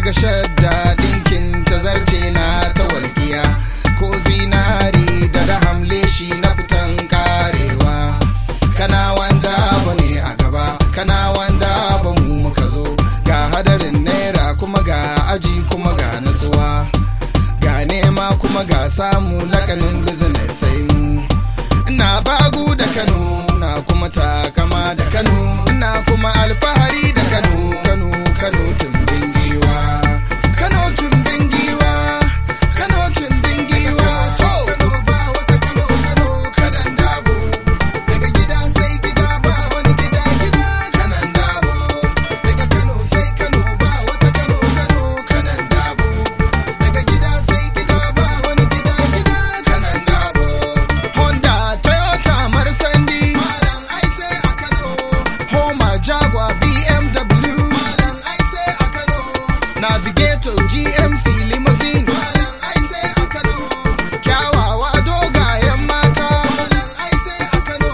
ga shadda dinkin ta zarce na ta walƙiya ko zinari da raham leshi na fitan karewa kana wanda ba ne a gaba kana wanda ba mu muka zo ga hadarin naira kuma ga aji kuma ga natsuwa ga nema kuma ga samu lakanin business sai mu ina bagu da kano na kuma takama da kano ina kuma alfahari da kano kano kano tumbin giwa kano tumbin giwa kano tumbin giwa so kano ba wata kano kano kanan dabo daga gida sai gida ba wani gida gida kanan dabo daga kano sai kano ba wata kano kano kanan dabo daga gida sai gida ba wani gida gida kanan dabo honda toyota marsandi malam ai sai a kano homa jaguar bmw malam ai sai a kano navigator gmc limousine malam ai sai a kano kyawawa dogayen mata malam ai sai a kano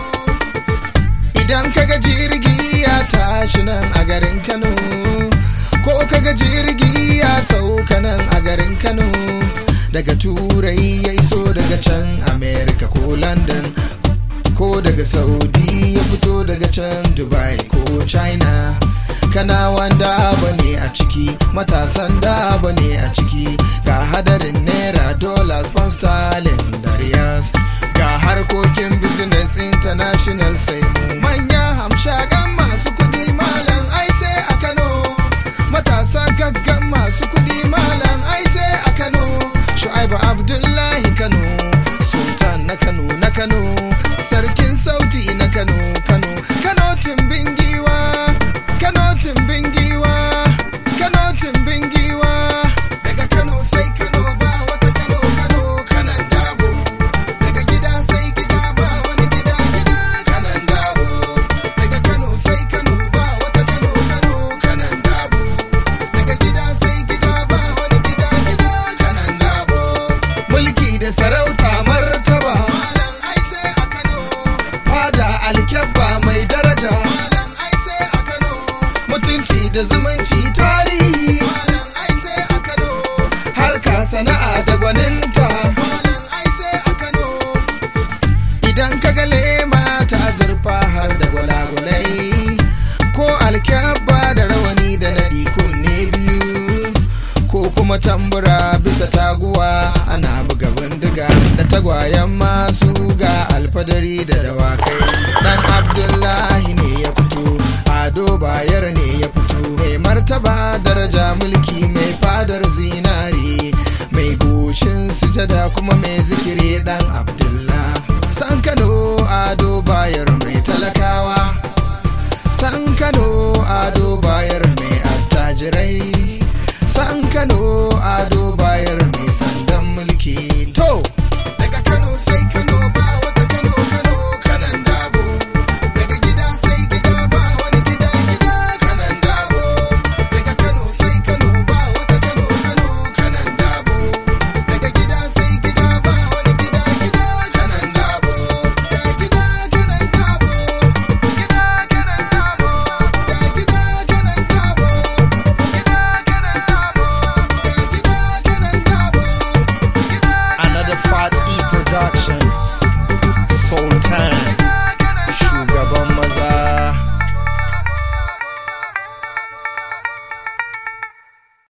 idan kaga jirgi ya tashi nan a garin kano ko kaga jirgi ya sauka nan a garin kano daga turai ya iso daga can america ko london ko daga saudi ya fito daga can dubai ko china kana wanda bane a ciki matasan da bane a ciki ga hadarin naira dollars pound sterling da riyals ga harkokin business international sai mu manya hamshagan masu kudi malam ai sai a kano matasa gaggan masu kudi malam ai sai a kano shu'aibu abdullahi kano sultan na kano na kano sarkin sauti na kano kano kano tumbin giwa kano tumbin giwa kano tumbin giwa daga kano sai kano ba wata kano kano kanan dabo daga gida sai gida ba wani gida gida kanan dabo daga kano sai kano ba wata kano kano kanan dabo daga gida sai gida ba wani gida gida kanan dabo mulki da sarauta martaba malam ai sai a kano fada alkyabba mai daraja malam ai sai a kano mutunci da zumunci tarihi malam ai sai a kano harka sana'a da gwaninta malam ai sai a kano idan ka ga lema ta zurfa har da gwalagwalai ko alkyabba da rawani da naɗi kunne biyu ko kuma tambura bisa taguwa ana buga bindiga da tagwayen masu ga alfadari da dawakai dan abdullahi ne ya fito ado bayar ne ya fito mai martaba daraja mulki mai fadar zinari mai goshin sujada kuma mai zikiri dan abdullahi